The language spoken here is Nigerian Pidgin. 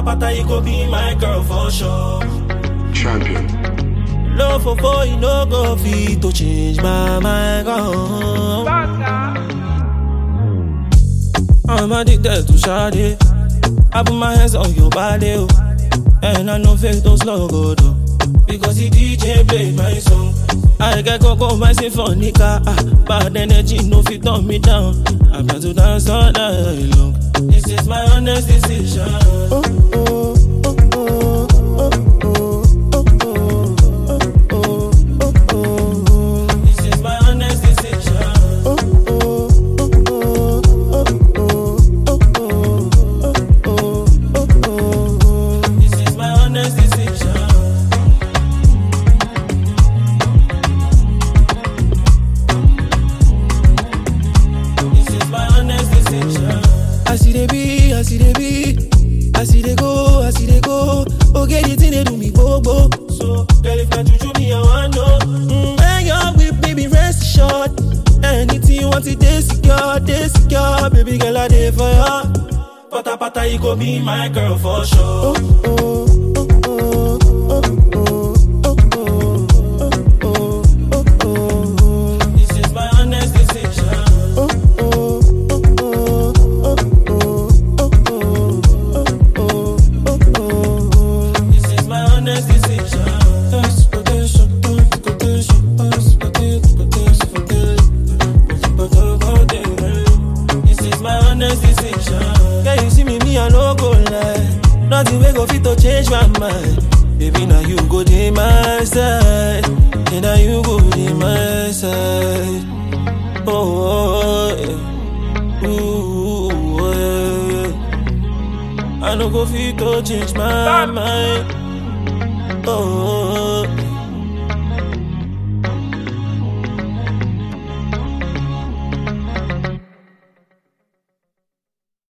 pata, you go be my girl for sure. Champion. Love for four, you no go fit to change my mind. Oh. I'm addicted to Sade. I put my hands on your body, oh. and I know fake those logo though. Because the DJ play my song. I get coco my symphonica. Ah, bad energy no fit turn me down. I'm not to dance all night long. This is my honest decision. Oh, oh, oh, oh, oh, oh, oh, oh, oh, oh, oh. This is my honest decision. Oh, oh, oh, oh, oh, oh, oh, oh, oh, oh, oh. This is my honest decision. This is my honest decision. I see they be, I see they be, I see they go, I see they go. Okay, the thing they do me go go. So, girl, if not you me, I want know. Mm, when you're with me, be rest assured. Anything you want, it they secure, they secure. Baby girl, I there for ya. Pata pata, you go be my girl for sure. Oh, oh, oh, oh, oh, oh, oh, oh, oh, oh, oh. This is my honest decision. Oh, oh, oh, oh, oh, oh, oh, oh, oh, oh, oh. This is my honest decision. Yes, quotation, quotation, yes, quotation, quotation. This is my honest decision. Yeah, you see me, me, I no go lie. Nothing we go fit to change my mind. Baby, now you go to my side. And now you go to my side. Oh, oh, yeah. Ooh, oh, yeah. I no go fit to change my mind. Oh,